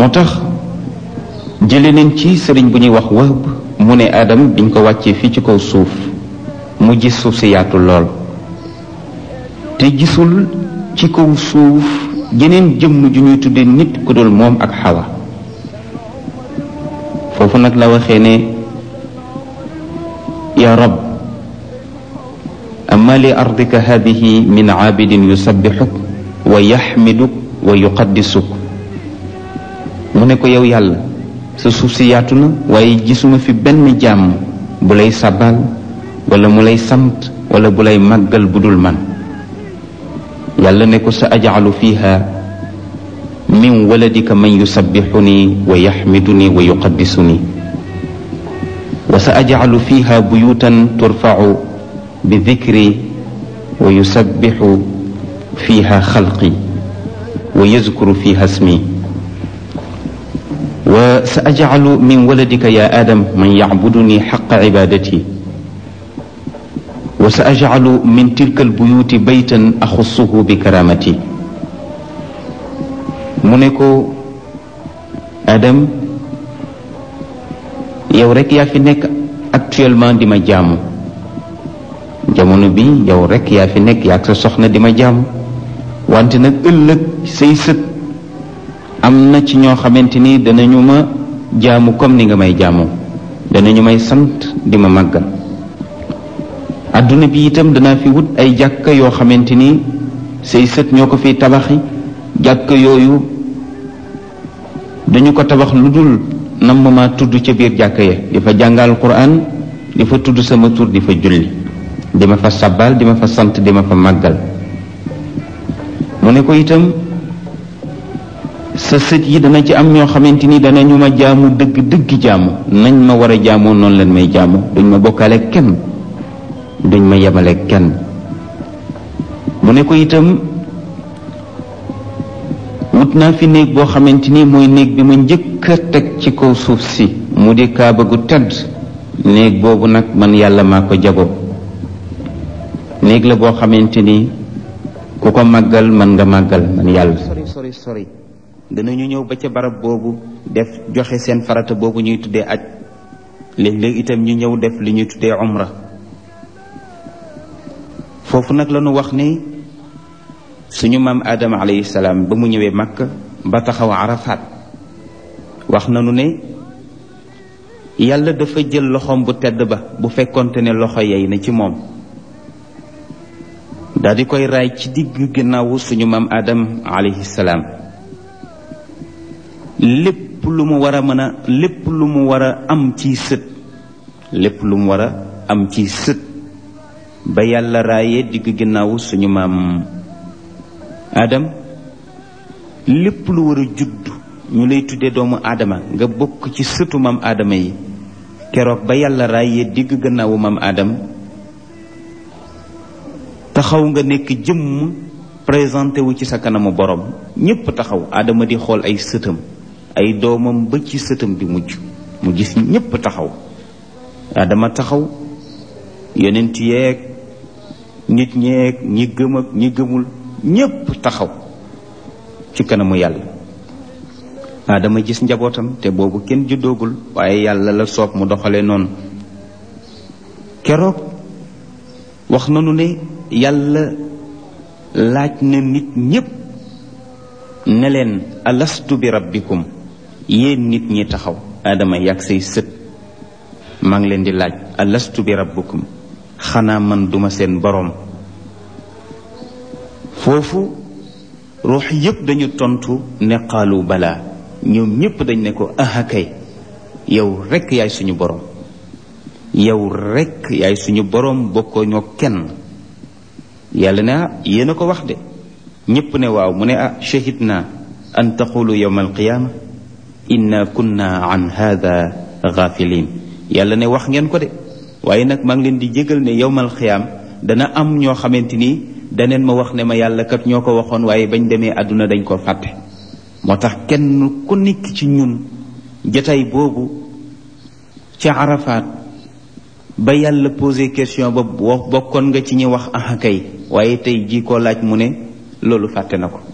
moo tax jële neen ci sëriñ bu ñuy wax wahb mu ne Adam biñ ko wàccee fii ci kaw suuf mu gis suuf si yaatu lool te gisul ci kaw suuf jeneen jëmm ju ñuy tudde nit ku dul moom ak xawa foofu nag la waxee ne ya rab amma li ardika hadihi min aabidin yusabbixuk wa yaxmiduk wa yuqaddisuk mu ne ko yow yàlla sa suuf si yaatu na waaye gisuma fi benn jàmm bu lay sabal wala mu lay sant wala bu lay màggal bu dul man yàlla ne ko sa ajalu fiha min waladika man yusabbixuni wa yaxmiduni wa yuqaddisuni wa sa ajalu fiha buyutan turfacu bi dikri wa yusabbixu fiha xalqi wa yazkuru fiha ismi wa sa ajalu min waladika ya adam man yacbuduni xaqa cibadati wa sa ajalu min tilka albuyuti baytan axussuhu bi karamati mu ne ko Adam yow rek yaa fi nekk actuellement di ma jaamu jamono bi yow rek yaa fi nekk yaa ak sa soxna di ma jaamu wante nag ëllëg say sët am na ci ñoo xamante ni danañu ma jaamu comme ni nga may jaamoo danañu may sant di ma màggal adduna bi itam danaa fi wut ay jàkka yoo xamante ni say sët ñoo ko fiy tabaxi jàkka yooyu dañu ko tabax lu dul nam ma tudd ca biir jàkka ya di fa jàngal quran di fa tudd sama tur di fa julli di ma fa sabbal di ma fa sant di ma fa màggal mu ne ko itam sa sët yi dana ci am ñoo xamante ni danañu ma jaamu dëgg dëgg jaamu nañ ma war a jaamoo noonu leen may jaamu duñ ma bokkaale kenn duñ ma yemale kenn mu ne ko itam wut naa fi néeg boo xamante ni mooy néeg bi ma njëkk a teg ci kaw suuf si mu di kaaba gu tedd néeg boobu nag man yàlla maa ko jago néeg la boo xamante ni ku ko màggal man nga màggal man yàlla sori sori sori danañu ñëw ba ca barab boobu def joxe seen farata boobu ñuy tuddee aj léeg-léeg itam ñu ñëw def li ñuy tuddee umra foofu nag la ñu wax ni suñu maam Adama alayhi salaam ba mu ñëwee Makka ba taxaw Arafat wax nañu ne yàlla dafa jël loxoom bu tedd ba bu fekkonte ne loxo yey na ci moom daal di koy raay ci digg ginnaawu suñu maam Adam alayhi salaam lépp lu mu war a mën a lépp lu mu war a am ci sët lépp lu mu war a am ci sët ba yàlla raayee digg ginnaawu suñu maam Adam lépp lu war a judd ñu lay tuddee doomu aadama nga bokk ci sëtu maam aadama yi keroog ba yàlla raayee digg gannaawu maam Adam taxaw nga nekk jëmm présenté wu ci sa kanamu borom ñépp taxaw aadama di xool ay sëtam ay doomam ba ci sëtam bi mujj mu gis ñépp taxaw aadama taxaw yonent yeeg nit ñeeg ñi gëm ak ñi gëmul ñépp taxaw ci kanamu yàlla aadama gis njabootam te boobu kenn juddoogul waaye yàlla la soob mu doxale noonu keroog wax nanu ne yàlla laaj na nit ñépp ne leen alastu bi rabbikum yéen nit ñi taxaw aadama yàgg say sët maa ngi leen di laaj alastu bi rabbikum xanaa man duma seen boroom foofu ruux yépp dañu tontu ne qaalu balaa ñoom ñépp dañ ne ko aha kay yow rekk yaay suñu boroom yow rekk yaay suñu boroom bokkoo ñoo kenn yàlla ne ah yéen a ko wax de ñépp ne waaw mu ne ah shahid naa an taqulu yowma alqiyaama inna kunna an hada gafilin yàlla ne wax ngeen ko de waaye nag maa ngi leen di jégal ne yowmal xiyaam dana am ñoo xamante ni daneen ma wax ne ma yàlla kat ñoo ko waxoon waaye bañ demee àdduna dañ ko fàtte moo tax kenn ku nekk ci ñun jataay boobu ca Arafat ba yàlla posé question ba bokkoon nga ci ñi wax ah kay waaye tey jii koo laaj mu ne loolu fàtte na ko